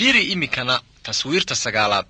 fiiri iminkana taswiirta sagaalaad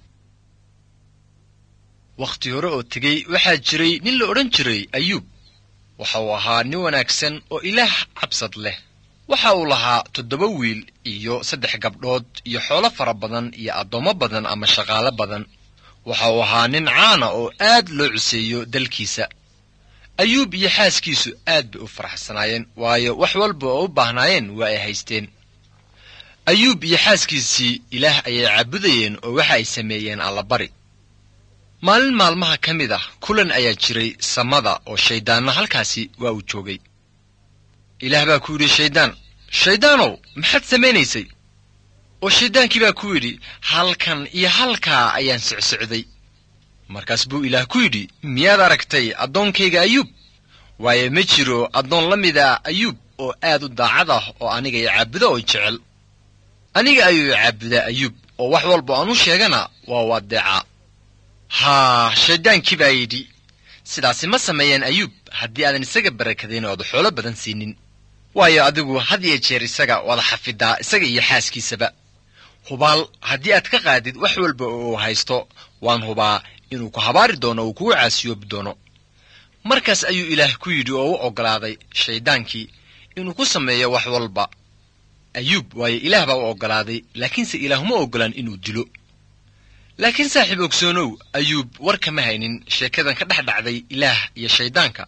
wakhti hore oo tegey waxaa jiray nin la odhan jiray ayuub waxa uu ahaa nin wanaagsan oo ilaah cabsad leh waxa uu lahaa toddoba wiil iyo saddex gabdhood iyo xoolo fara badan iyo addoommo badan ama shaqaale badan waxa uu ahaa nin caana oo aad loo cuseeyo dalkiisa ayuub iyo xaaskiisu aad bay u faraxsanaayeen waayo wax walba oo u baahnaayeen waa ay haysteen ayuub iyo xaaskiisii ilaah ayay caabudayeen oo waxa ay sameeyeen allabari maalin maalmaha ka mid ah kulan ayaa jiray samada oo shayddaanna halkaasi waa uu joogay ilaah baa ku yidhi shayddaan shayddaanow maxaad samaynaysay oo shayddaankii baa ku yidhi halkan iyo halkaa ayaan socsocday markaas buu ilaah ku yidhi miyaad aragtay addoonkayga ayuub waayo ma jiro addoon la mid ah ayuub oo aad u daacad ah oo aniga i caabudo oo jecel aniga ayuu i caabudaa ayuub oo wax walba aan u sheegana waa u addeecaa haa shayddaankii baa yidhi sidaasi ma sameeyeen ayuub haddii aadan isaga barakadayn oo aad xoolo badan siinin waayo adigu had iyo jeer isaga wada xafidaa isaga iyo xaaskiisaba hubaal haddii aad ka qaadid wax walba oo uu haysto waan hubaa inuu ku habaari doono uu kugu caasiyoobi doono markaas ayuu ilaah ku yidhi oo u oggolaaday shayddaankii inuu ku sameeyo wax walba ayuub waayo ilaah baa u oggolaaday laakiinse ilaah uma oggolaan inuu dilo laakiin saaxiib ogsoonow ayuub war kama haynin sheekadan ka dhex dhacday ilaah iyo shayddaanka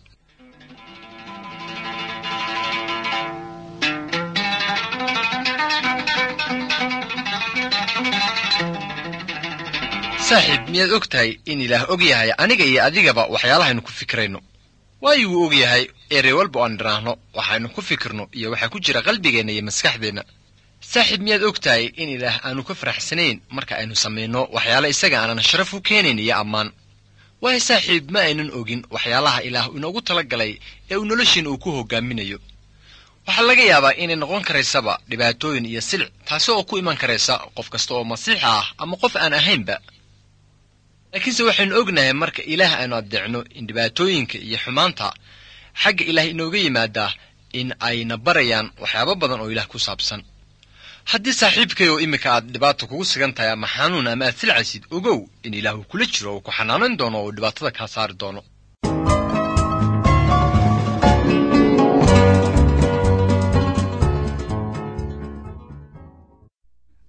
saaxiib miyaad og tahay in ilaah og yahay aniga iyo adigaba waxyaalahaynu ku fikirayno waayo wuu og yahay erey walba oo aan dhiraahno waxaynu ku fikirno iyo waxaa ku jira qalbigeenna iyo maskaxdeenna saaxiib miyaad og tahay in ilaah aanu ka faraxsanayn marka aynu samayno waxyaala isaga aanan sharaf u keenayn iyo ammaan waayo saaxiib ma aynan ogin waxyaalaha ilaah inoogu tala galay ee uu noloshiina uu ku hoggaaminayo waxaa laga yaabaa inay noqon karaysaba dhibaatooyin iyo silic taasi oo ku iman karaysa qof kasta oo masiixa ah ama qof aan ahaynba laakiinse waxaynu ognahay marka ilaah aynu addeecno in dhibaatooyinka iyo xumaanta xagga ilaah inooga yimaadaa in ayna barayaan waxyaabo badan oo ilaah ku saabsan haddii saaxiibkay oo iminka aad dhibaata kugu sigan tahay ama xanuun ama aad silcaysid ogow in ilaah uu kula jiro oo ku xanaanayn doono oo uu dhibaatada kaa saari doono